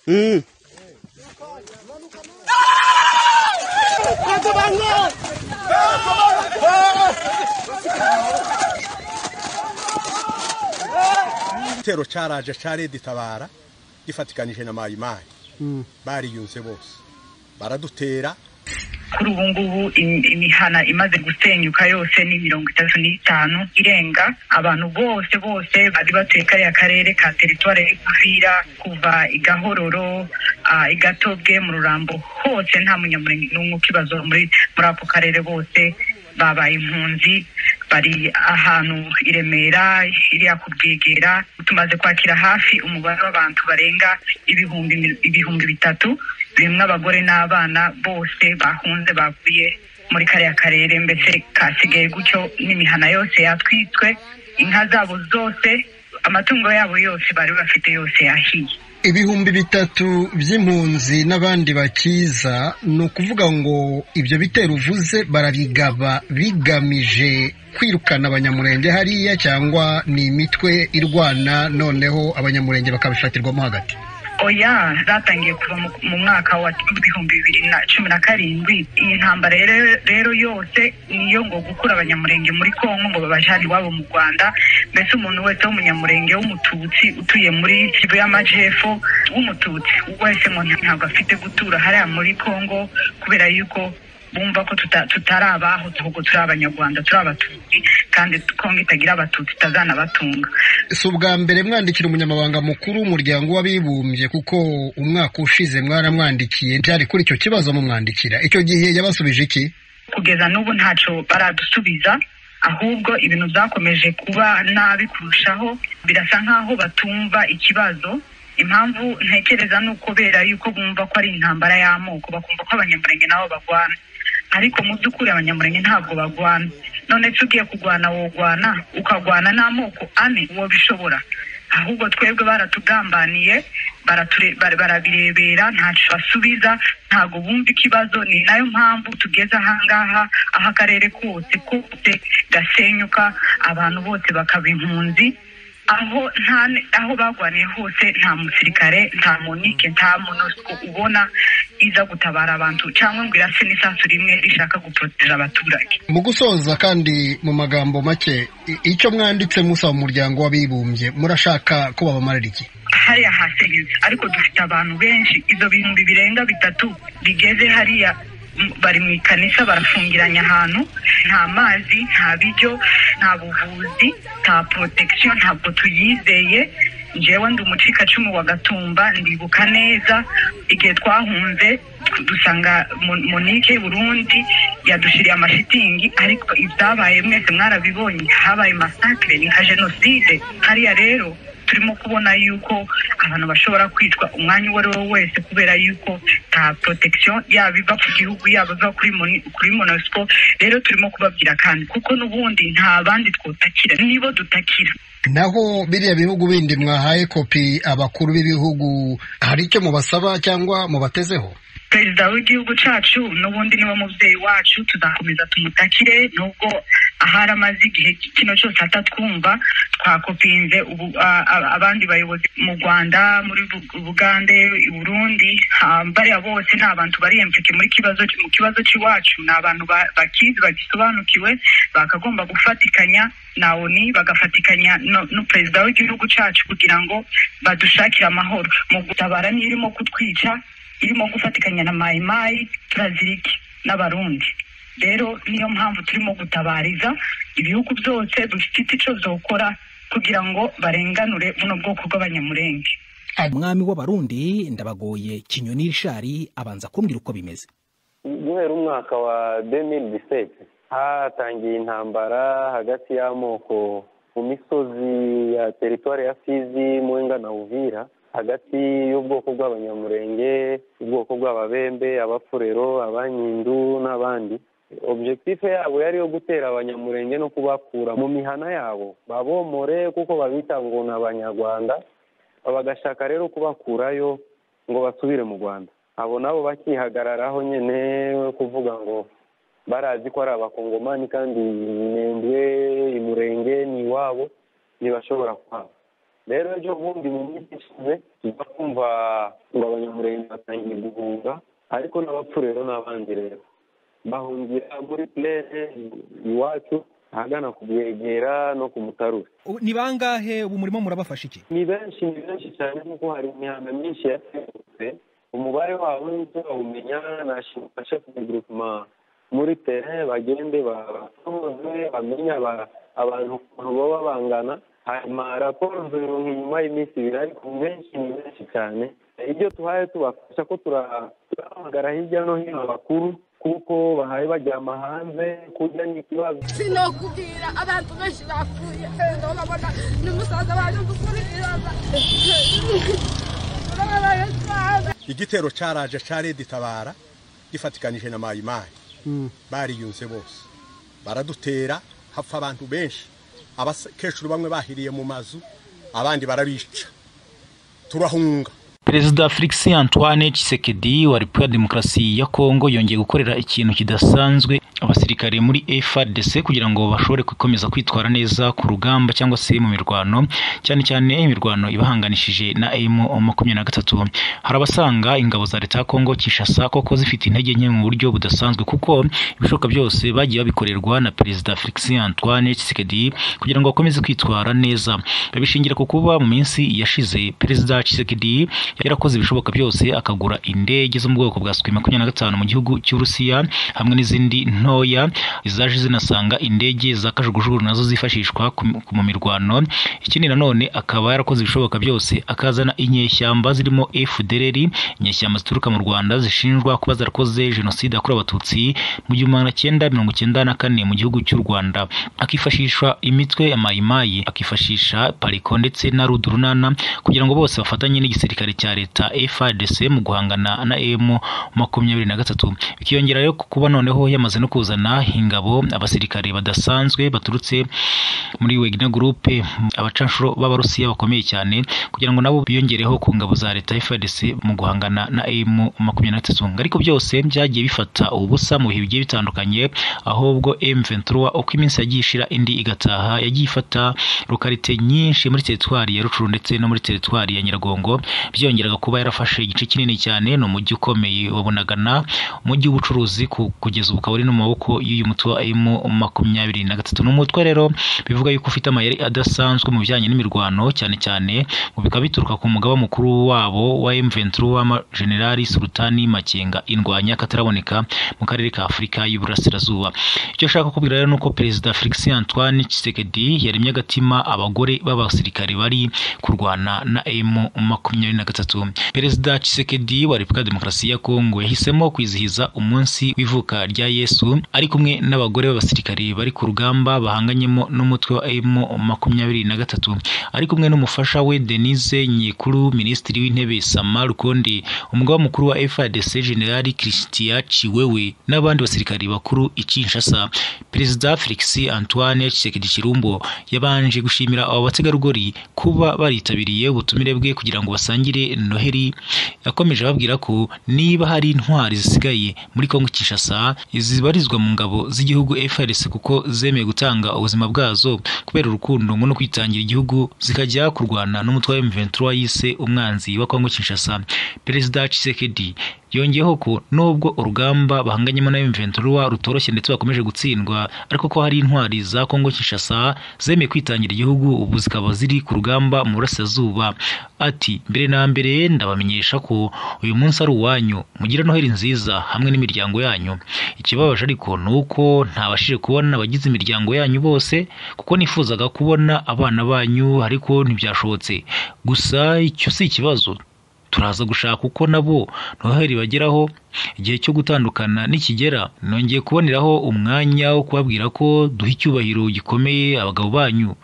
Mm. igitero cyaraje cyaredetabara gifatikanije na mayimayi bariyunze bose baradutera kuri ubu ngubu im- imihana imaze gusenyuka yose ni mirongo itatu n'itanu irenga abantu bose bose bari batuye kariya karere ka teritwari y'igufira kuva i gahororo ah, i gatobwe mu rurambo hose nta munyamurenge n'umwe ukibazo muri muri ako karere bose babaye impunzi bari ahantu i remera iriya ku bwegera tumaze kwakira hafi umubare w'abantu barenga ibihumbi mi- ibihumbi bitatu birimo abagore n'abana bose bahunze bavuye muri kariya karere mbese kasigaye gutyo n'imihana yose yatwitswe inka zabo zose amatungo yabo yose bari bafite yose yahiye ibihumbi bitatu by'impunzi n'abandi bakiza ni ukuvuga ngo ibyo bitero uvuze barabigaba bigamije kwirukana abanyamurenge hariya cyangwa ni imitwe irwana noneho abanyamurenge bakabifatirwamo hagati oya zatangiye kuva mu- mu mwaka wa ibihumbi bibiri na cumi na karindwi iyi ntambara rero- rero yose niyo ngo gukura abanyamurenge muri kongo ngo babajyane iwabo mu rwanda mbese umuntu wese w'umunyamurenge w'umututsi utuye muri kivu y'amajyepfo w'umututsi wese ngo ntabwo afite gutura hariya muri kongo kubera yuko bumva ko tuta- tutari abaho ahubwo turi abanyarwanda turi abatutsi kandi kongo itagira abatutsi itazanabatunga si ubwa mbere mwandikira umunyamabanga mukuru w'umuryango w'abibumbye kuko umwaka ushize mwaramwandikiye byari kuri icyo kibazo mumwandikira icyo gihe yabasubije iki kugeza n'ubu ntacyo baradusubiza ahubwo ibintu byakomeje kuba nabi kurushaho birasa nk'aho batumva ikibazo impamvu ntekereza ni ukubera yuko bumva ko ari intambara y'amoko bakumva ko abanyamurenge nabo bagwana ariko mu by'ukuri abanyamurenge ntabwo bagwana none se ugiye kurwana wogwana ukagwana n'amoko ane uwo bishobora ahubwo twebwe baratugambaniye barature- bara- barabirebera ntacyo basubiza ntabwo bumva ikibazo ni nayo mpamvu tugeze ahangaha aho akarere kose kose gasenyuka abantu bose bakaba impunzi aho nta ne- aho bagwaniye hose nta musirikare nta monike nta monosiko ubona iza gutabara abantu cyangwa ngo irase n'isasu rimwe rishaka guporotera abaturage mu gusoza kandi mu magambo make i- icyo mwanditse musaba umuryango w'abibumbye murashaka ko babamarira iki hariya hasenyutse ariko dufite abantu benshi ibyo bihumbi birenga bitatu bigeze hariya m- bari mu ikanisa barafungiranye ahantu nta mazi nta biryo nta buvuzi nta protection ntabwo tuyizeye njyewe ndi umucikacumu wa gatumba ndibuka neza igihe twahunze dusanga Mon- monike y'u burundi yadushiriye amashitingi ariko ibyabaye mwese mwarabibonye habaye masakire ni nka jenoside hariya rero turimo kubona yuko abantu bashobora kwitwa umwanya uwo ari wo wese kubera yuko nta protection yaba iva ku gihugu yaba iva kuri moni- kuri monusco rero turimo kubabwira kandi kuko n'ubundi nta bandi twotakira nibo dutakira naho biriya bihugu bindi mwahaye kopi abakuru b'ibihugu hari icyo mubasaba cyangwa mubatezeho perezida w'igihugu cyacu n'ubundi niwe mubyeyi wacu tuzakomeza tumutakire nubwo ahari amaze igihe kino cyose atatwumva twakopinze ubu a- a- abandi bayobozi mu rwanda muri Bu- bugande i burundi ah, bariya bose ni abantu bari empeke muri kibazo mu kibazo cy'iwacu ni abantu ba- bakizi bagisobanukiwe bakagomba gufatikanya na oni bagafatikanya no- n'uperezida w'igihugu cyacu kugira ngo badushakire amahoro mu gutabara niyo irimo kutwica irimo gufatikanya na mayimayi turazirike n'abarundi rero niyo mpamvu turimo gutabariza ibihugu byose dufite icyo zokora kugira ngo barenganure buno bwoko bw'abanyamurenge umwami w'abarundi ndabagoye kinyoni rishari abanza kumbwira uko bimeze guhera umwaka wa 2017 hatangiye intambara hagati y'amoko mu misozi ya teritwari ya fizi muwenga na uvira hagati y'ubwoko bw'abanyamurenge ubwoko bw'ababembe abafurero abanyindu n'abandi objektife yabo yari yo gutera abanyamurenge no kubakura mu mihana yabo babomore kuko babita ngo ni abanyarwanda bagashaka rero kubakurayo ngo basubire mu rwanda abo nabo bakihagararaho nyine kuvuga ngo barazi ko ari abakongomani kandi inembwe umurenge ni iwabo ntibashobora kuhaba rero ejo bundi mu minsi ishize tujya kumva ngo abanyamurenge batangiye guhunga ariko n'abapfu rero ni abandi rero bahungira muri plere iwacu ahagana ku bwegera no ku mutarure Ubu Ni bangahe ubu murimo murabafasha iki ni benshi ni benshi cyane kuko hari imihanda myinshi yatengutse umubare wabo ntituzawumenya nashimufashe kubigurutuma muri tere bagende batoze bamenye aba- abantu ukuntu baba bangana hanyuma raporo zironka inyuma y'iminsi ibiri ariko benshi ni benshi cyane ibyo tuhaye tubafasha ko tura- turahamagara hirya no hino abakuru kuko bahaye bajyama hanze kurya ni ikibazo sinokubwira abantu benshi bapfuye wenda urabona ni umusaza waje gukurikirana urababaye cyane igitero cyaraje cyaredutabara gifatikanije na mayimayi bariyunze bose baradutera hapfa abantu benshi abakecuru bamwe bahiriye mu mazu abandi barabica turahunga perezida felix antoine Tshisekedi wa repubulika ya demokarasi ya kongo yongeye gukorera ikintu kidasanzwe abasirikare muri frdc kugira ngo bashobore gukomeza kwitwara neza ku rugamba cyangwa se mu mirwano cyane cyane imirwano ibahanganishije na emu makumyabiri na gatatu hari abasanga ingabo za leta ya kongo kinshasa koko zifite intege nke mu buryo budasanzwe kuko ibishoboka byose bagiye babikorerwa na perezida felix antoine Tshisekedi kugira ngo bakomeze kwitwara neza babishingira ku kuba mu minsi yashize perezida Tshisekedi yarakoze ibishoboka byose akagura indege zo mu bwoko bwa Sukhoi makumyabiri na gatanu mu gihugu cy'Uburusiya hamwe n'izindi ntoya zaje zinasanga indege za kajugujugu nazo zifashishwa ku- ku- mu mirwano ikindi nanone akaba yarakoze ibishoboka byose akazana inyeshyamba zirimo FDLR inyeshyamba zituruka mu Rwanda zishinjwa kuba zarakoze jenoside yakorewe abatutsi mu gihumbi magana cyenda mirongo icyenda na kane mu gihugu cy'u Rwanda akifashisha imitwe ya mayimayi akifashisha pariko ndetse na rudurunana kugira ngo bose bafatanye n'igisirikare cya leta FARDC mu guhangana na M makumyabiri na gatatu bikiyongera rero ku kuba noneho yamaze no kuzana ingabo abasirikare badasanzwe baturutse muri Wagner Group abacanshuro b'abarusiya bakomeye cyane kugira ngo nabo biyongereho ku ngabo za leta FARDC mu guhangana na M makumyabiri na gatatu ariko byose byagiye bifata ubusa mu bihe bigiye bitandukanye ahubwo M23 uko iminsi yagiye ishira indi igataha yagiye ifata rukarite nyinshi muri teritwari ya Rucuru ndetse no muri teritwari ya Nyiragongo byongeraga kuba yarafashe igice kinini cyane ni umujyi ukomeye wa Bunagana umujyi w'ubucuruzi ku- kugeza ubu ukaba uri no mu maboko y'uyu mutwe wa M makumyabiri na gatatu ni umutwe rero bivuga yuko ufite amayeri adasanzwe mu bijyanye n'imirwano cyane cyane ngo bikaba bituruka ku mugaba mukuru wabo wa M23 w'ama General Sultani Makenga indwanya kataraboneka mu karere ka Afurika y'Iburasirazuba icyo ashaka kubwira rero ni uko perezida Felix Antoine Tshisekedi yaremye agatima abagore b'abasirikare bari kurwana na M makumyabiri na gatatu perezida Tshisekedi wa Repubulika ya Demokarasi ya Kongo yahisemo kwizihiza umunsi w'ivuka rya Yesu ari kumwe n'abagore b'abasirikare bari ku rugamba bahanganyemo n'umutwe wa M makumyabiri na gatatu ari kumwe n'umufasha we Denise Nyekuru minisitiri w'intebe Sama Rukondi umugaba mukuru wa FARDC General Christian Chiwewe n'abandi basirikare bakuru i Kinshasa perezida Felix Antoine Tshisekedi Chirumbo yabanje gushimira aba bategarugori kuba baritabiriye ubutumire bwe kugira ngo basangire Noheli yakomeje ababwira ko niba hari intwari zisigaye muri Kongo Kinshasa zibarizwa mu ngabo z'igihugu FARDC kuko zemeye gutanga ubuzima bwazo kubera urukundo ngo no kwitangira igihugu zikajya kurwana n'umutwe wa M23 yise umwanzi wa Kongo Kinshasa perezida Tshisekedi yongeyeho ko nubwo urugamba bahanganyemo na M23 rutoroshye ndetse bakomeje gutsindwa ariko ko hari intwari za Kongo Kinshasa zemeye kwitangira igihugu ubu zikaba ziri ku rugamba mu burasirazuba ati mbere na mbere ndabamenyesha ko uyu munsi ari uwanyu mugira noheli nziza hamwe n'imiryango yanyu ikibabaje ariko ni uko ntabashije kubona abagize imiryango yanyu bose kuko nifuzaga kubona abana banyu ariko ntibyashobotse gusa icyo si ikibazo turaza gushaka uko nabo noheli bageraho igihe cyo gutandukana nikigera nongeye kuboneraho umwanya wo kubabwira ko duha icyubahiro gikomeye abagabo banyu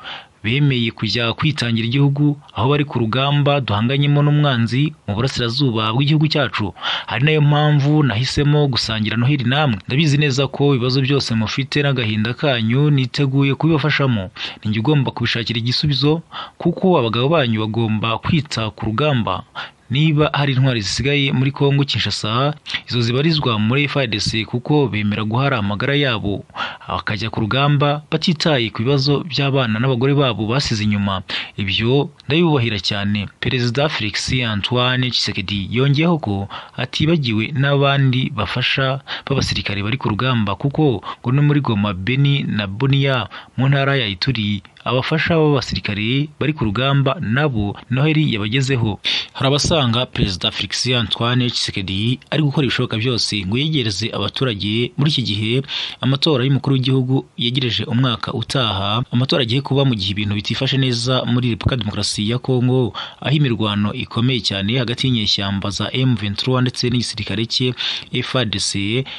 bemeye kujya kwitangira igihugu aho bari ku rugamba duhanganyemo n'umwanzi mu burasirazuba bw'igihugu cyacu ari nayo mpamvu nahisemo gusangira noheli namwe ndabizi neza ko ibibazo byose mufite n'agahinda kanyu niteguye kubibafashamo ninjye ugomba kubishakira igisubizo kuko abagabo banyu bagomba kwita ku rugamba niba hari intwari zisigaye muri Kongo Kinshasa izo zibarizwa muri FARDC kuko bemera guhara amagara yabo bakajya ku rugamba batitaye ku bibazo by'abana n'abagore babo basize inyuma ibyo ndabibubahira cyane Perezida Felix Antoine Tshisekedi yongeyeho ko atibagiwe n'abandi bafasha b'abasirikare bari ku rugamba kuko ngo no muri Goma Beni na Bunia mu ntara ya Ituri abafasha b'abasirikare bari ku rugamba nabo noheli yabagezeho hari abasanga perezida Felix Antoine Tshisekedi ari gukora ibishoboka byose ngo yegereze abaturage muri iki gihe amatora y'umukuru w'igihugu yegereje umwaka utaha amatora agiye kuba mu gihe ibintu bitifashe neza muri Repubulika Demokarasi ya Kongo aho imirwano ikomeye cyane hagati y'inyeshyamba za M23 ndetse n'igisirikare cye FARDC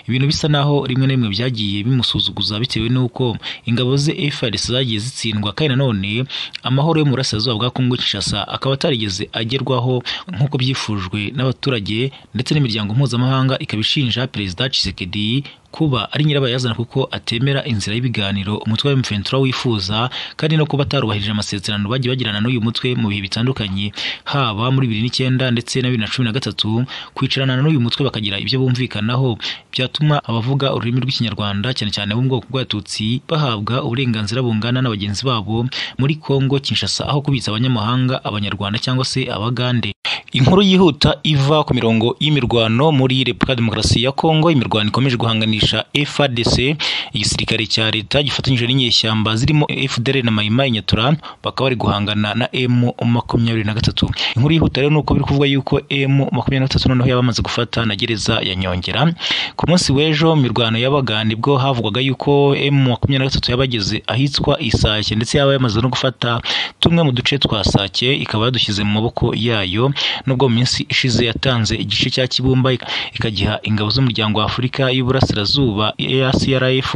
ibintu bisa naho rimwe na rimwe byagiye bimusuzuguza bitewe n'uko ingabo ze FARDC zagiye zitsindwa kandi nanone amahoro yo mu burasirazuba bwa Kongo Kinshasa akaba atarigeze agerwaho nk'uko byifujwe n'abaturage ndetse n'imiryango mpuzamahanga ikaba ishinja perezida Tshisekedi kuba ari nyirabayazana kuko atemera inzira y'ibiganiro umutwe wa M23 wifuza kandi no kuba atarubahirije amasezerano bagiye bagirana n'uyu mutwe mu bihe bitandukanye haba muri 2009 ndetse na 2013 kwicarana n'uyu mutwe bakagira ibyo bumvikanaho byatuma abavuga ururimi rw'ikinyarwanda cyane cyane bo mu bwoko bw'abatutsi bahabwa uburenganzira bungana na bagenzi babo muri Kongo Kinshasa aho kubitsa abanyamahanga abanyarwanda cyangwa se abagande inkuru yihuta iva ku mirongo y'imirwano muri Repubulika ya Demokarasi ya Kongo imirwano ikomeje guhanganisha FARDC igisirikare cya leta gifatanyije n'inyeshyamba zirimo FDL na Maimai Nyatura bakaba bari guhangana na M23 inkuru yihuta rero nuko biri kuvuga yuko M23 noneho yabamaze gufata na gereza ya Nyongera ku munsi w'ejo mu mirwano y'abagande bwo havugwaga yuko M23 yabageze ahitwa Isake ndetse yaba yamaze no gufata tumwe mu duce twa Sake ikaba yadushyize mu maboko yayo nubwo mu minsi ishize yatanze igice cya Kibumba ikagiha ingabo z'umuryango wa Afurika y'Uburasirazuba ACRF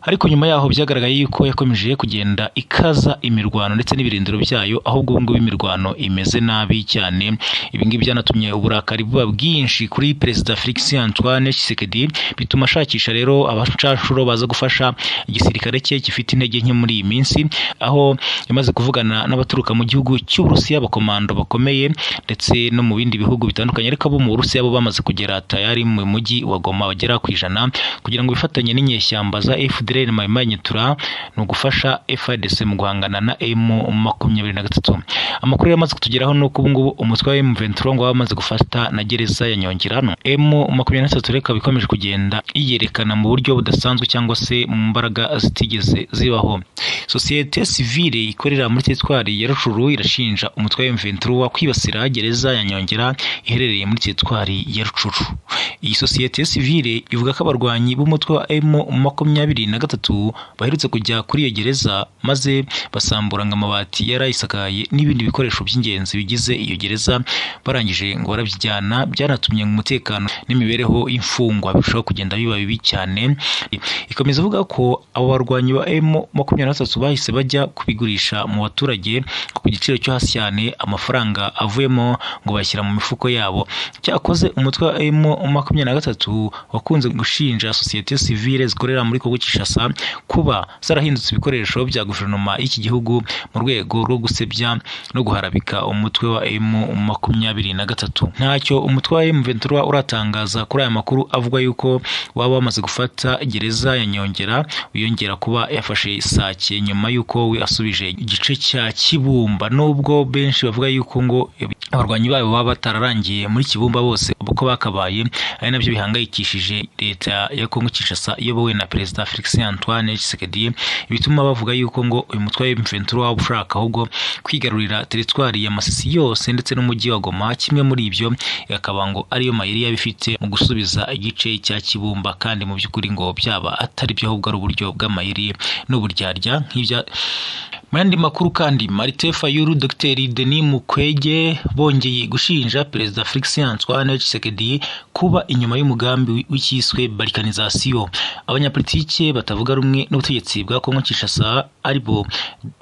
ariko nyuma yaho byagaragaye yuko yakomeje kugenda ikaza imirwano ndetse n'ibirindiro byayo aho ubwo ngubu imirwano imeze nabi cyane ibi ngibi byanatumye uburakari buba bwinshi kuri perezida Felix Antoine Tshisekedi bituma ashakisha rero abacashuro baza gufasha igisirikare cye gifite intege nke muri iyi minsi aho yamaze kuvugana n'abaturuka mu gihugu cy'Uburusiya abakomando bakomeye ndetse no mu bindi bihugu bitandukanye ariko abo mu Burusiya bo bamaze kugera tayari mu mujyi wa Goma bagera ku ijana kugira ngo bifatanye n'inyeshyamba za FDL Israel Mayimanyitura ni ugufasha FARDC mu guhangana na M23 amakuru yamaze kutugeraho nuko ubu ngubu umutwe wa M23 ngo wamaze gufata na gereza ya Nyongerano M23 reka bikomeje kugenda yiyerekana mu buryo budasanzwe cyangwa se mu mbaraga zitigeze zibaho societe civile ikorera muri teritwari ya Rucuru irashinja umutwe wa M23 kwibasira gereza ya Nyongera iherereye muri teritwari ya Rucuru iyi societe civile ivuga ko abarwanyi b'umutwe wa M23 na gatatu baherutse kujya kuri iyo gereza maze basamburanga amabati yari ayisakaye n'ibindi bikoresho by'ingenzi bigize iyo gereza barangije ngo barabyijyana byanatumye umutekano n'imibereho y'imfungwa birushaho kugenda biba bibi cyane ikomeza ivuga ko abo barwanyi ba M makumyabiri na batatu bahise bajya kubigurisha mu baturage ku giciro cyo hasi cyane amafaranga avuyemo ngo bashyira mu mifuko yabo cyakoze umutwe wa M makumyabiri na gatatu wakunze gushinja sosiyete sivile zikorera muri Kongo Kinshasa kuba zarahindutse ibikoresho bya guverinoma y'iki gihugu mu rwego rwo gusebya no guharabika umutwe wa M makumyabiri na gatatu ntacyo umutwe wa M ventura uratangaza kuri aya makuru avuga yuko waba wamaze gufata gereza ya Nyongera wiyongera kuba yafashe Sake nyuma y'uko we asubije igice cya Kibumba nubwo benshi bavuga yuko ngo abarwanyi babo baba batararangiye muri Kibumba bose uko bakabaye ari nabyo bihangayikishije leta ya Kongo Kinshasa iyobowe na perezida Felix Antoine Tshisekedi bituma bavuga yuko ngo uyu mutwe wa M23 waba ushaka ahubwo kwigarurira teritwari ya Masisi yose ndetse n'umujyi wa Goma kimwe muri ibyo akaba ngo ariyo mayeri yabifite mu gusubiza igice cya Kibumba kandi mu by'ukuri ngo byaba atari byo ahubwo ari uburyo bw'amayeri n'uburyarya nk'ibya mu yandi makuru kandi Marite Fayulu Dr Denis Mukwege bongeye gushinja Perezida Felix Antoine Tshisekedi kuba inyuma y'umugambi w'icyiswe balkanizasiyo abanyapolitike batavuga rumwe n'ubutegetsi bwa Kongo Kinshasa aribo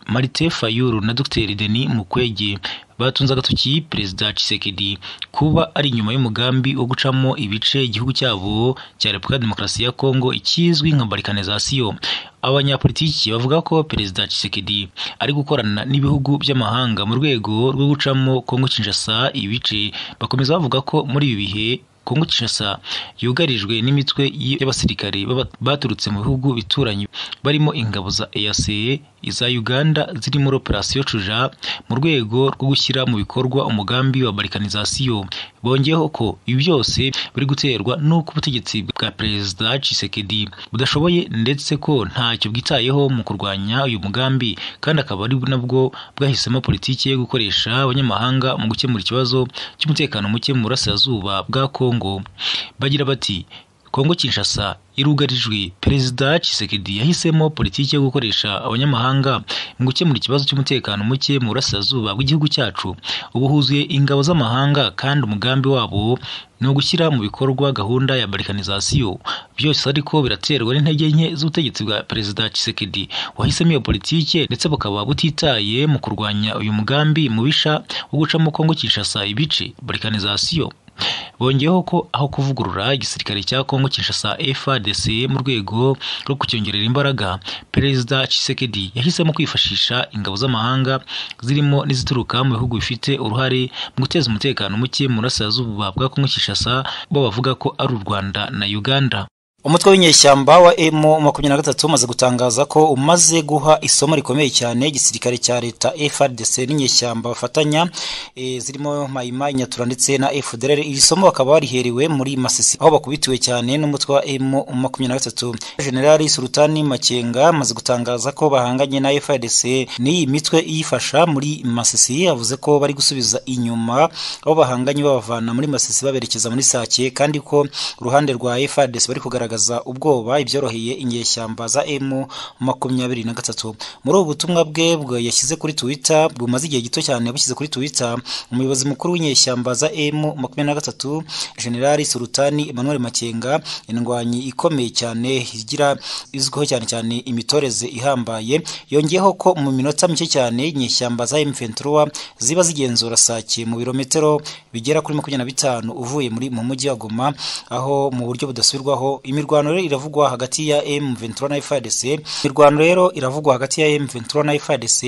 Marite Fayulu na Dr Denis Mukwege batunze agatoki perezida Tshisekedi kuba ari inyuma y'umugambi wo gucamo ibice igihugu cyabo cya Repubulika ya Demokarasi ya Kongo ikizwi nka balkanizasiyo abanyapolitiki bavuga ko perezida Tshisekedi ari gukorana n'ibihugu by'amahanga mu rwego rwo gucamo Kongo Kinshasa ibice bakomeza bavuga ko muri ibi bihe Kongo Kinshasa yugarijwe n'imitwe y'abasirikare baba- baturutse mu bihugu bituranye barimo ingabo za EAC iza Uganda ziri muri operasiyo Cuja mu rwego rwo gushyira mu bikorwa umugambi wa balkanizasiyo bongeyeho ko ibi byose biri guterwa n'uko ubutegetsi bwa perezida Tshisekedi budashoboye ndetse ko ntacyo bwitayeho mu kurwanya uyu mugambi kandi akaba ari nabwo bwahisemo politiki yo gukoresha abanyamahanga mu gukemura ikibazo cy'umutekano muke mu burasirazuba bwa Kongo bagira bati Kongo Kinshasa irugarijwe perezida Tshisekedi yahisemo politiki yo gukoresha abanyamahanga mu gukemura ikibazo cy'umutekano muke mu burasirazuba bw'igihugu cyacu ubu huzuye ingabo z'amahanga kandi umugambi wabo ni uwo gushyira mu bikorwa gahunda ya balkanizasiyo byose ariko biraterwa n'intege nke z'ubutegetsi bwa perezida Tshisekedi wahisemo iyo politike ndetse bukaba butitaye mu kurwanya uyu mugambi mubisha wo gucamo Kongo Kinshasa ibice balkanizasiyo bongeyeho ko aho kuvugurura igisirikare cya Kongo Kinshasa FARDC mu rwego rwo kucyongerera imbaraga perezida Tshisekedi yahisemo kwifashisha ingabo z'amahanga zirimo n'izituruka mu bihugu bifite uruhare mu guteza umutekano muke mu burasirazuba bwa Kongo Kinshasa bo bavuga ko ari u Rwanda na Uganda umutwe w'inyeshyamba wa emu makumyabiri na gatatu umaze gutangaza ko umaze guha isomo rikomeye cyane igisirikare cya leta frdc n'inyeshyamba bafatanya e, zirimo mayima inyatura ndetse na fdrr iri somo bakaba bariherewe muri masisi aho bakubitiwe cyane n'umutwe wa emu makumyabiri na gatatu generali sultani makenga amaze gutangaza ko bahanganye na frdc n'iyi mitwe iyifasha muri masisi yavuze ko bari gusubiza inyuma aho bahanganye babavana muri masisi baberekeza muri sake kandi ko uruhande rwa frdc bari kugaragaza kugaragaza ubwoba ibyoroheye inyeshyamba za emu makumyabiri na gatatu muri ubu butumwa bwe bwe yashyize kuri twitter bumaze igihe gito cyane bushyize kuri twitter umuyobozi mukuru w'inyeshyamba za emu makumyabiri na gatatu generali sultani emmanuel makenga indwanyi ikomeye cyane igira izwiho cyane cyane imitoreze ihambaye yongeyeho ko mu minota mike cyane inyeshyamba za m23 ziba zigenzura sake mu birometero bigera kuri makumyabiri na bitanu uvuye muri mu mujyi wa goma aho mu buryo budasubirwaho imirwano rero iravugwa hagati ya M23 na FARDC imirwano rero iravugwa hagati ya M23 na FARDC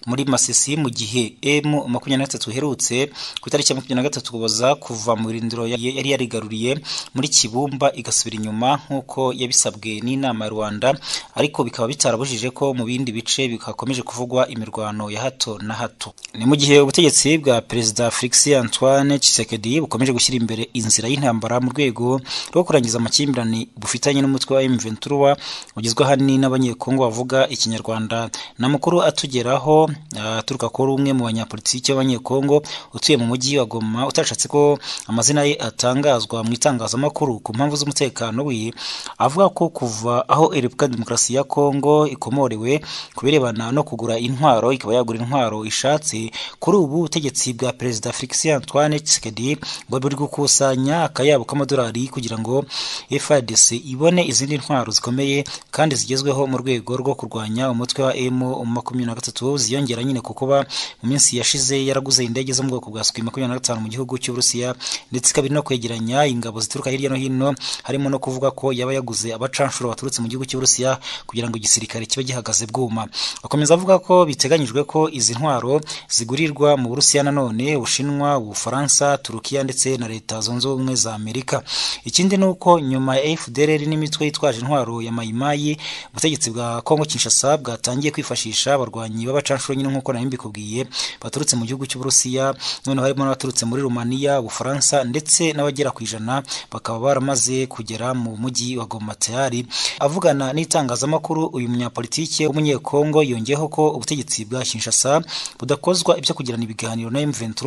muri Masisi mu gihe M23 iherutse ku itariki ya 23 kuboza kuva mu birindiro ya- yari yarigaruriye muri Kibumba igasubira inyuma nk'uko yabisabwe n'inama ya Rwanda ariko bikaba bitarabujije ko mu bindi bice bikakomeje kuvugwa imirwano ya hato na hato ni mu gihe ubutegetsi bwa Perezida Felix Antoine Tshisekedi bukomeje gushyira imbere inzira y'intambara mu rwego rwo kurangiza amakimbirane ni bufitanye n'umutwe wa M23 ugizwe ahanini n'abanyekongo bavuga ikinyarwanda na mukuru atugeraho ah, aturuka kuri umwe mu banyapolitiki b'abanyekongo utuye mu mujyi wa Goma utashatse ko amazina ye atangazwa mu itangazamakuru ku mpamvu z'umutekano we avuga ko kuva aho Repubulika ya Demokarasi ya Kongo ikomorewe ku birebana no kugura intwaro ikaba yagura intwaro ishatse kuri ubu ubutegetsi bwa Perezida Felix Antoine Tshisekedi ngo buri gukusanya akayabo k'amadolari kugira ngo FARDC FARDC ibone izindi ntwaro zikomeye kandi zigezweho mu rwego rwo kurwanya umutwe wa M23 ziyongera nyine ku kuba mu minsi yashize yaraguze indege zo mu bwoko bwa Sukhoi 25 mu gihugu cy'Uburusiya ndetse ikaba iri no kwegeranya ingabo zituruka hirya no hino harimo no kuvuga ko yaba yaguze abacanshuro baturutse mu gihugu cy'Uburusiya kugira ngo igisirikare kibe gihagaze bwuma akomeza avuga ko biteganyijwe ko izi ntwaro zigurirwa mu Burusiya nanone Ubushinwa Ubufaransa Turukiya ndetse na Leta Zunze Ubumwe za Amerika ikindi ni uko nyuma ya FDLR n'imitwe yitwaje intwaro ya mayimayi ubutegetsi bwa Kongo Kinshasa bwatangiye kwifashisha abarwanyi b'abacanshuro nyine nk'uko nari mbikubwiye baturutse mu gihugu cy'Uburusiya none harimo n'abaturutse muri Rumaniya Ubufaransa ndetse n'abagera ku ijana bakaba baramaze kugera mu mujyi wa Goma tayari avugana n'itangazamakuru uyu munyapolitike w'umunyekongo yongeyeho ko ubutegetsi bwa Kinshasa budakozwa ibyo kugirana ibiganiro na M23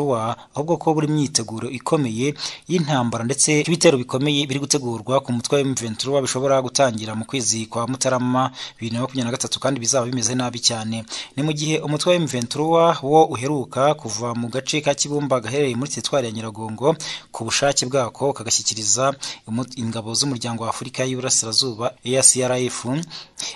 ahubwo ko buri myiteguro ikomeye y'intambara ndetse ibitero bikomeye biri gutegurwa ku mutwe wa M23 bishobora gutangira mu kwezi kwa Mutarama 2023 kandi bizaba bimeze nabi cyane ni mu gihe umutwe wa M23 wo uheruka kuva mu gace ka Kibumba gaherereye muri teritwari ya Nyiragongo ku bushake bwako kagashyikiriza umu- ingabo z'umuryango wa Afurika y'Iburasirazuba EACRF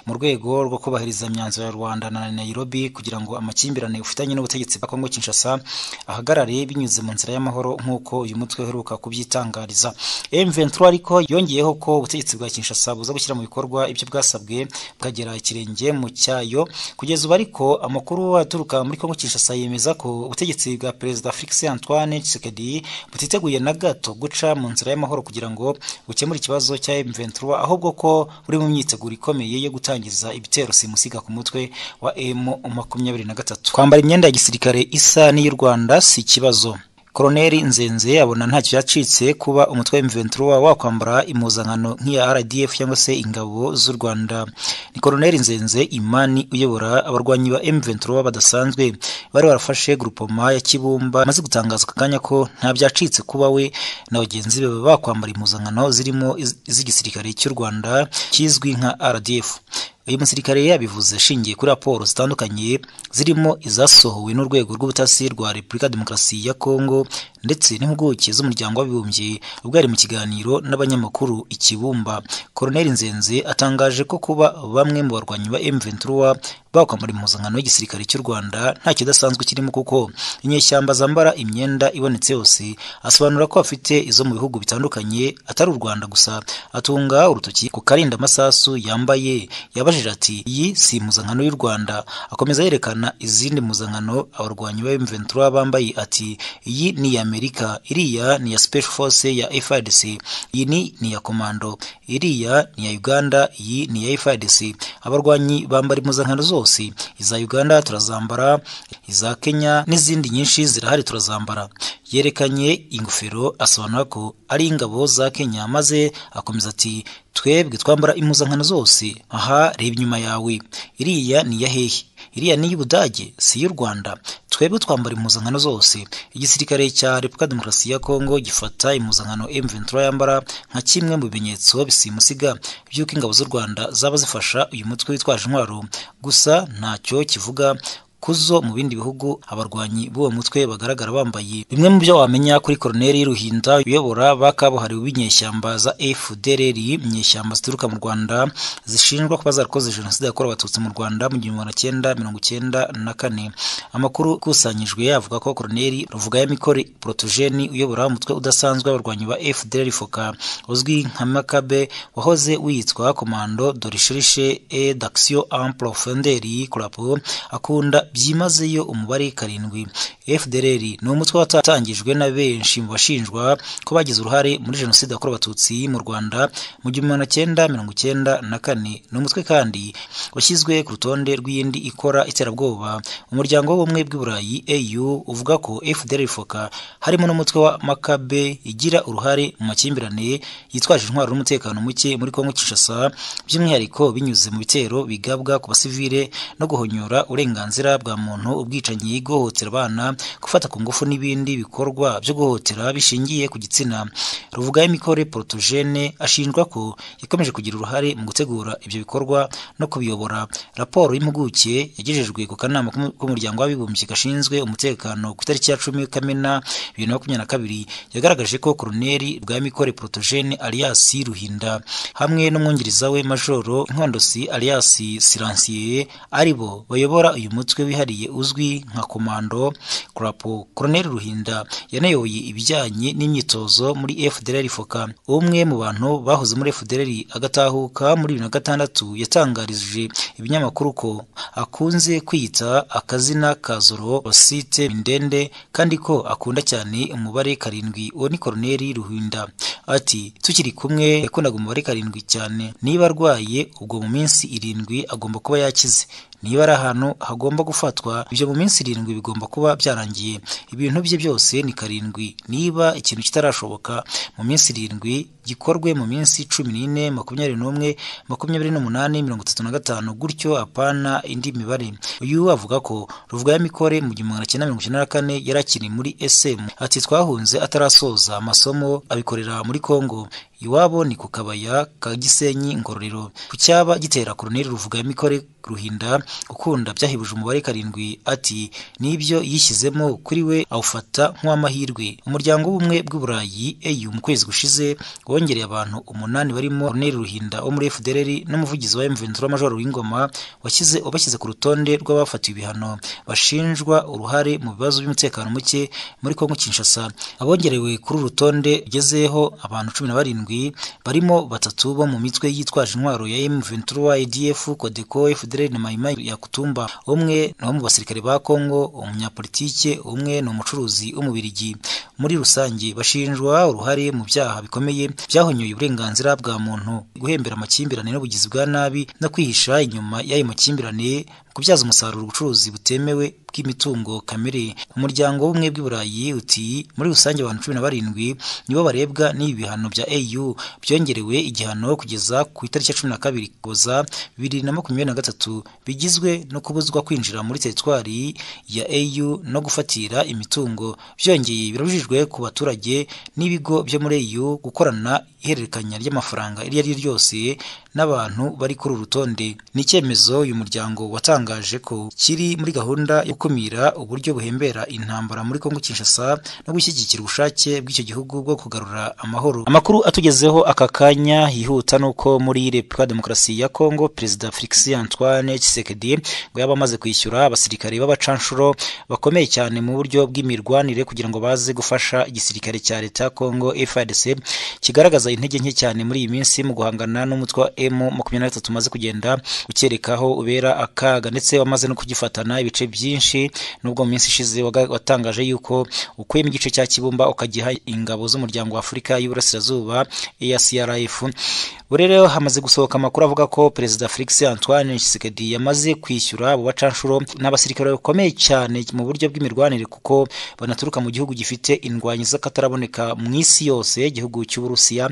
mu rwego rwo kubahiriza imyanzuro ya rwanda na nairobi kugira ngo amakimbirane ufitanye n'ubutegetsi bwa kongo kinshasa ahagarare binyuze mu nzira y'amahoro nk'uko uyu mutwe uheruka kubyitangariza m23 ariko yongeyeho ko ubutegetsi bwa kinshasa buza gushyira mu bikorwa ibyo bwasabwe bukagera ikirenge mu cyayo kugeza ubu ariko amakuru aturuka muri kongo kinshasa yemeza ko ubutegetsi bwa perezida felix antoine tshisekedi butiteguye na gato guca mu nzira y'amahoro kugira ngo bukemure ikibazo cya m23 ahubwo ko buri mu myiteguro ikomeye yo gutangiza ibitero simusiga ku mutwe wa m23 kwambara imyenda ya gisirikare isa n'iy'u rwanda si ikibazo koroneri nzenze abona ntacyo yacitse kuba umutwe wa M23 wakwambara impuzankano nk'iya RDF cyangwa se ingabo z'u Rwanda ni koroneri nzenze imani uyobora abarwanyi ba M23 badasanzwe bari barafashe groupement ya Kibumba maze gutangaza akanya ko nta byacitse kuba we na bagenzi be bakwambara impuzankano zirimo iz'igisirikare cy'u Rwanda kizwi nka RDF uyu musirikare yabivuze ashingiye kuri raporo zitandukanye zirimo izasohowe n'urwego rw'ubutasi rwa repubulika demokarasi ya kongo ndetse n'impuguke z'umuryango w'abibumbye ubwo yari mu kiganiro n'abanyamakuru ikibumba koroneri nzenze atangaje ko kuba bamwe mu barwanyi ba m23 bakwambara impuzankano y'igisirikare cy'u rwanda nta kidasanzwe kirimo kuko inyeshyamba zambara imyenda ibonetse yose asobanura ko afite izo mu bihugu bitandukanye atari u rwanda gusa atunga urutoki ku karinda amasasu yambaye yabajije ati iyi si impuzankano y'u rwanda akomeza yerekana izindi mpuzankano abarwanyi ba m23 bambaye ati iyi ni iya amerika iriya ni iya special force ya frdc iyi ni ni iya komando iriya ni iya uganda iyi ni iya frdc abarwanyi bambara impuzankano zose zose iza uganda turazambara iza kenya n'izindi nyinshi zirahari turazambara yerekanye ingofero asobanura ko ari ingabo za kenya maze akomeza ati twebwe twambara impuzankano zose aha reba inyuma yawe iriya ni iya hehe iriya ni iy'ubudage si iy'u rwanda twebwe twambara impuzankano zose igisirikare cya repubulika demokarasi ya kongo gifata impuzankano m23 yambara nka kimwe mu bimenyetso bisimusiga by'uko ingabo z'u rwanda zaba zifasha uyu mutwe witwaje intwaro gusa ntacyo kivuga kuzo mu bindi bihugu abarwanyi b'uwo mutwe bagaragara bambaye bimwe mu byo wamenya kuri koroneri ruhinda uyobora ba kabuhariwe b'inyeshyamba za fdrr inyeshyamba zituruka mu rwanda zishinjwa kuba zarakoze jenoside yakorewe abatutsi mu rwanda mu gihumbi magana cyenda mirongo icyenda na kane amakuru akusanyijwe yavuga ko koroneri ruvuga ya mikore protogeni uyobora umutwe udasanzwe w'abarwanyi ba fdrr foka uzwi nka makabe wahoze witwa komando dorishirishe e d'action en profonderi kurapo akunda byimazeyo umubare karindwi fdrr ni umutwe watangijwe na benshi mu bashinjwa ko bagize uruhare muri jenoside yakorewe abatutsi mu rwanda mu gihumbi magana cyenda mirongo icyenda na kane ni umutwe kandi washyizwe ku rutonde rw'iyindi ikora iterabwoba umuryango w'ubumwe bw'iburayi au uvuga ko fdrr foka harimo n'umutwe wa makabe igira uruhare mu makimbirane yitwaje intwaro n'umutekano muke muri kongo kinshasa by'umwihariko binyuze mu bitero bigabwa ku basivile no guhonyora uburenganzira bwa muntu ubwicanyi guhohotera abana gufata ku ngufu n'ibindi bikorwa byo guhohotera bishingiye ku gitsina ruvuga imikore porotogene ashinjwa ko yakomeje kugira uruhare mu gutegura ibyo bikorwa no kubiyobora raporo y'impuguke yagejejwe ku kanama k'umuryango w'abibumbye gashinzwe umutekano ku itariki ya cumi kamena bibiri na makumyabiri na kabiri yagaragaje ko koroneri rwa mikore porotogene alias ruhinda hamwe n'umwungiriza we majoro inkondosi alias siransiye aribo bayobora uyu mutwe wihariye uzwi nka komando kurapo koroneri ruhinda yanayoboye ibijyanye n'imyitozo muri fdr foka umwe mu bantu bahoze muri fdr agatahuka muri bibiri na gatandatu yatangarije ibinyamakuru ko akunze kwiyita akazina ka zoro rosite mindende kandi ko akunda cyane umubare karindwi uwo ni koroneri ruhinda ati tukiri kumwe yakundaga umubare karindwi cyane niba arwaye ubwo mu minsi irindwi agomba kuba yakize niba ari ahantu hagomba gufatwa ibyo mu minsi irindwi bigomba kuba byarangiye ibintu bye byose ni karindwi niba ikintu kitarashoboka mu minsi irindwi gikorwe mu minsi cumi n'ine makumyabiri n'umwe makumyabiri n'umunani mirongo itatu na gatanu gutyo apana indi mibare uyu avuga ko ruvuga ya mikore mu gihumbi magana cyenda mirongo icyenda na kane yari akiri muri sm ati twahunze atarasoza amasomo abikorera muri kongo iwabo ni ku kabaya ka gisenyi ngororero ku cyaba gitera koroneli ruvugamikore ruhinda ukunda byahebuje umubare karindwi ati n'ibyo yishyizemo kuri we awufata nk'uw'amahirwe umuryango w'ubumwe bw'uburayi eyu mu kwezi gushize wongereye abantu umunani barimo koroneli ruhinda wo muri fdr n'umuvugizi wa mventura majoro w'ingoma washyize wabashyize ku rutonde rw'abafatiwe ibihano bashinjwa uruhare mu bibazo by'umutekano muke muri kongo kinshasa abongerewe kuri uru rutonde rugezeho abantu cumi na barindwi barimo batatu bo mu mitwe yitwaje intwaro ya M23 ADF Codeco FDLR na Maimai ya Kutumba umwe ni wo mu basirikare ba Kongo umunyapolitike umwe ni umucuruzi w'umubirigi muri rusange bashinjwa uruhare mu byaha bikomeye byahonyoye uburenganzira bwa muntu guhembera amakimbirane n'ubugizi bwa nabi no kwihisha inyuma y'ayo makimbirane kubyaza umusaruro ubucuruzi butemewe bw'imitungo kamere umuryango w'ubumwe bw'iburayi uti muri rusange abantu cumi na barindwi nibo barebwa n'ibi bihano bya au byongerewe igihano kugeza ku itariki ya cumi na kabiri kuza bibiri na makumyabiri na gatatu bigizwe no kubuzwa kwinjira muri teritwari ya au no gufatira imitungo byongeye birabujijwe ku baturage n'ibigo byo muri au gukorana ihererekanya ry'amafaranga iryo ari ryo ryose n'abantu bari kuri uru rutonde ni icyemezo uyu muryango watangaje ko kiri muri gahunda yo gukumira uburyo buhembera intambara muri Kongo Kinshasa no gushyigikira ubushake bw'icyo gihugu bwo kugarura amahoro amakuru atugezeho aka kanya yihuta nuko muri Republika Demokarasi ya Kongo Perezida Felix Antoine Tshisekedi ngo yaba amaze kwishyura abasirikare b'abacanshuro bakomeye cyane mu buryo bw'imirwanire kugira ngo baze gufasha igisirikare cya leta ya Kongo FARDC kigaragaza intege nke cyane muri iyi minsi mu guhangana n'umutwe wa M makumyabiri na gatatu umaze kugenda ukerekaho ubera akaga ndetse wamaze no kugifatana ibice byinshi nubwo mu minsi ishize waga- watangaje yuko ukuyemo igice cya kibumba ukagiha ingabo z'umuryango wa afurika y'uburasirazuba ACRF buri rero hamaze gusohoka amakuru avuga ko perezida Felix Antoine Tshisekedi yamaze kwishyura abo bacanshuro n'abasirikare bakomeye cyane mu buryo bw'imirwanire kuko banaturuka mu gihugu gifite indwanyi z'akataraboneka mu isi yose igihugu cy'uburusiya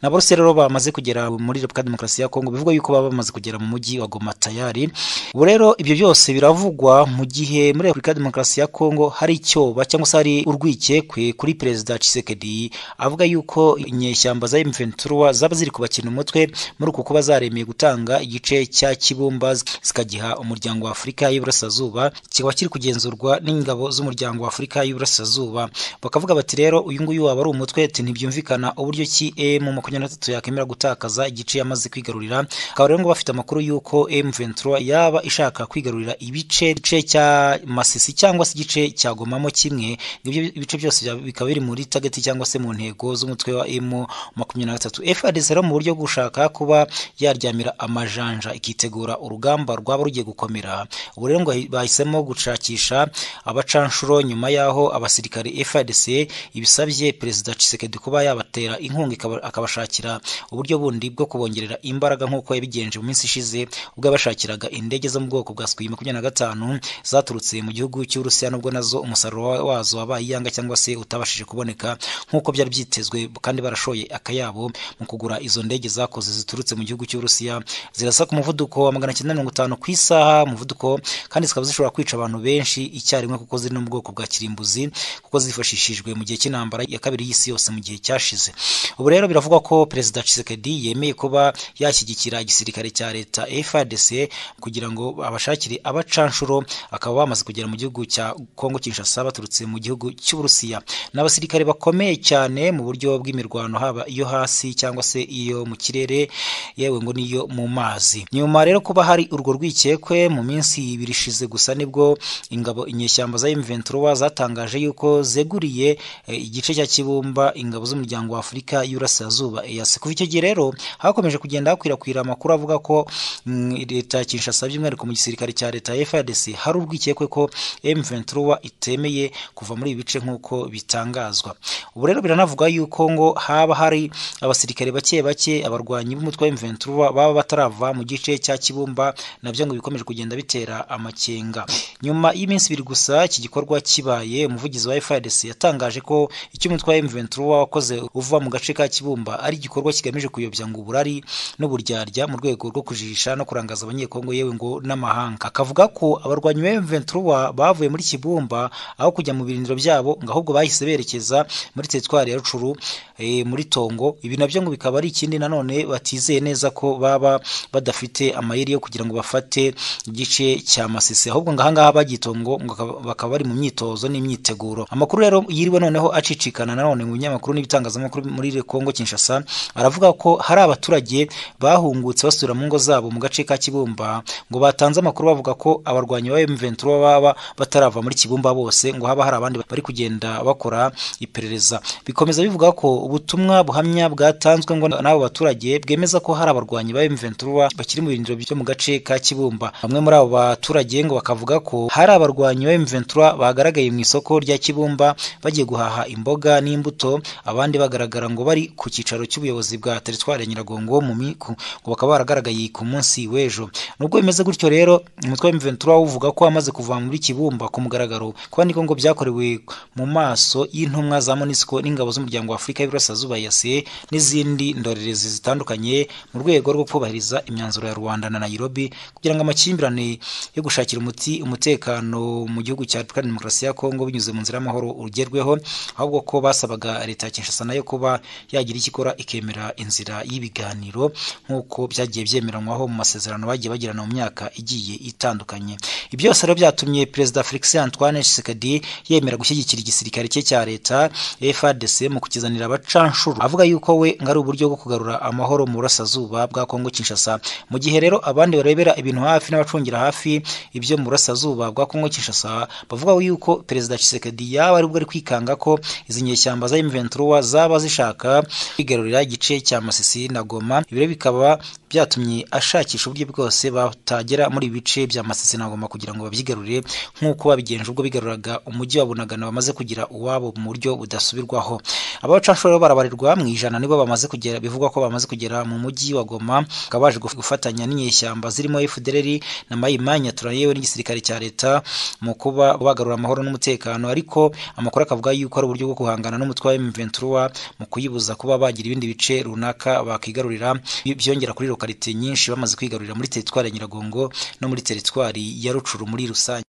na bose rero bamaze kugera muri Repubulika Demokarasi ya Kongo bivugwa yuko baba bamaze kugera mu mujyi wa Goma tayari ubu rero ibyo byose biravugwa mu gihe muri Repubulika Demokarasi ya Kongo hari icyoba cyangwa se hari urwikekwe kuri perezida Tshisekedi avuga yuko inyeshyamba za M23 zaba ziri kubakina umutwe muri uku kuba zaremeye gutanga igice cya Kibumba zikagiha umuryango wa Afurika y'Iburasirazuba kikaba kiri kugenzurwa n'ingabo z'umuryango wa Afurika y'Iburasirazuba bakavuga bati rero uyu nguyu waba ari umutwe ati ntibyumvikana uburyo ki M makumyabiri na gatatu yakemera gutakaza igice yamaze kwigarurira akaba rero ngo bafite amakuru yuko M23 yaba ishaka kwigarurira ibice igice cya Masisi cyangwa se igice cya Gomamo kimwe ibyo ibice byose bya- bikaba biri muri target cyangwa se mu ntego z'umutwe wa M makumyabiri na gatatu FARDC rero mu buryo bwo gushaka kuba yaryamira amajanja ikitegura urugamba rwaba rugiye gukomera ubu rero ngo bahisemo gushakisha abacanshuro nyuma y'aho abasirikare FARDC ibisabye perezida Tshisekedi kuba yabatera inkunga ikaba- akabashakira uburyo bundi bwo kubongerera imbaraga nk'uko yabigenje mu minsi ishize ubwo yabashakiraga indege zo mu bwoko bwa Sukhoi makumyabiri na gatanu zaturutse mu gihugu cy'Uburusiya nubwo nazo umusaruro wa- wazo wabaye iyanga cyangwa se utabashije kuboneka nk'uko byari byitezwe kandi barashoye akayabo mu kugura izo ndege zakoze ziturutse mu gihugu cy'Uburusiya zirasa ku muvuduko wa magana cyenda mirongo itanu ku isaha umuvuduko kandi zikaba zishobora kwica abantu benshi icyarimwe kuko ziri no mu bwoko bwa kirimbuzi kuko zifashishijwe mu gihe cy'intambara ya kabiri y'isi yose mu gihe cyashize ubu rero biravugwa ko perezida Tshisekedi yemeye kuba yashyigikira igisirikare cya leta FARDC kugira ngo abashakire abacanshuro akaba bamaze kugera mu gihugu cya Kongo Kinshasa baturutse mu gihugu cy'Uburusiya ni abasirikare bakomeye cyane mu buryo bw'imirwano haba iyo hasi cyangwa se iyo mu kirere yewe ngo niyo mu mazi nyuma rero kuba hari urwo rwikekwe mu minsi ibiri ishize gusa nibwo ingabo inyeshyamba za M23 zatangaje yuko zeguriye eh, igice cya Kibumba ingabo z'umuryango wa Afurika y'Iburasirazuba EAC kuva icyo gihe rero hakomeje kugenda hakwirakwira amakuru avuga ko mm, leta ya Kinshasa by'umwihariko mu gisirikare cya leta ya FARDC hari urwikekwe ko M23 itemeye kuva muri ibi bice nk'uko bitangazwa ubu rero biranavuga yuko ngo haba hari abasirikare bake bake abagabo abarwanyi b'umutwe w'imventura baba batarava mu gice cya kibumba nabyo ngo bikomeje kugenda bitera amakenga nyuma y'iminsi ibiri gusa iki gikorwa kibaye umuvugizi wa FARDC yatangaje ko icyo umutwe wa M23 wakoze uva mu gace ka Kibumba ari igikorwa kigamije kuyobya ngo uburari n'uburyarya mu rwego rwo kujijisha no kurangaza abanyekongo yewe ngo n'amahanga akavuga ko abarwanyi ba M23 bavuye muri Kibumba aho kujya mu birindiro byabo ngo ahubwo bahise berekeza muri teritwari ya Rucuru eh, muri Tongo ibi nabyo ngo bikaba ari ikindi nanone batizeye neza ko baba badafite amayeri yo kugira ngo bafate igice cya Masisi ahubwo ngo ahangaha bagitongo ngo bakaba- bakaba bari mu myitozo n'imyiteguro amakuru rero yiriwe noneho acicikana nanone mu binyamakuru n'ibitangazamakuru muri Kongo Kinshasa aravuga ko hari abaturage bahungutse basubira mu ngo zabo mu gace ka Kibumba ngo batanze amakuru bavuga ko abarwanyi ba M23 baba batarava muri Kibumba bose ngo haba hari abandi bari kugenda bakora iperereza bikomeza bivuga ko ubutumwa buhamya bwatanzwe ngo n'abo baturage bwemeza ko hari abarwanyi ba M23 bakiri mu birindiro byo mu gace ka Kibumba bamwe muri abo baturage ngo bakavuga ko hari abarwanyi ba M23 bagaragaye mu isoko rya Kibumba bagiye guhaha imboga n'imbuto abandi bagaragara ngo bari ku cyicaro cy'ubuyobozi bwa teritwari ya Nyiragongo mu miku ngo bakaba baragaragaye ku munsi w'ejo nubwo bimeze gutyo rero umutwe wa M23 uvuga ko amaze kuva muri Kibumba ku mugaragaro kuba niko ngo byakorewe mu maso y'intumwa za MONUSCO n'ingabo z'umuryango wa Afurika y'Iburasirazuba yase n'izindi ndorerezi zitandukanye mu rwego rwo kubahiriza imyanzuro ya Rwanda na Nairobi kugira ngo amakimbirane yo gushakira umuti umutekano mu gihugu cya Repubulika Demokarasi ya Kongo binyuze mu nzira y'amahoro ugerweho ahubwo ko basabaga leta ya Kinshasa nayo kuba yagira icyo ikora ikemera inzira y'ibiganiro nk'uko byagiye byemeranywaho mu masezerano bagiye bagirana mu myaka igiye itandukanye ibyo byose rero byatumye perezida Felix Antoine Tshisekedi yemera gushyigikira igisirikare cye cya leta FARDC mu kukizanira abacanshuro avuga yuko we ngo ari uburyo bwo kugarura amahoro mu burasirazuba bwa Kongo Kinshasa mu gihe rero abandi barebera ibintu hafi n'abacungira hafi ibyo mu burasirazuba bwa Kongo Kinshasa bavuga yuko perezida Tshisekedi yaba aribwo ari kwikanga ko izi nyeshyamba za M23 zaba zishaka kwigarurira igice cya Masisi na Goma ibi rero bikaba byatumye ashakisha uburyo bwose batagera muri ibi bice bya Masisi na Goma kugira ngo babyigarurire nk'uko babigenje ubwo bigaruraga umujyi wa Bunagana bamaze kugira uwabo mu buryo budasubirwaho abacancuro rero barabarirwa mu ijana nibo bamaze kugera bivugwa ko bamaze kugera mu mujyi wa Goma bakaba baje guf- gufatanya n'inyeshyamba zirimo FDLR na Mayimanya turanye yewe n'igisirikare cya leta mu kuba bagarura amahoro n'umutekano ariko amakuru akavuga yuko ari uburyo bwo guhangana n'umutwe wa M23 mu kuyibuza kuba bagira ibindi bice runaka bakigarurira Bi- byongera kuri lokalite nyinshi bamaze kwigarurira muri teritwari ya Nyiragongo no muri teritwari ya Rucuru muri rusange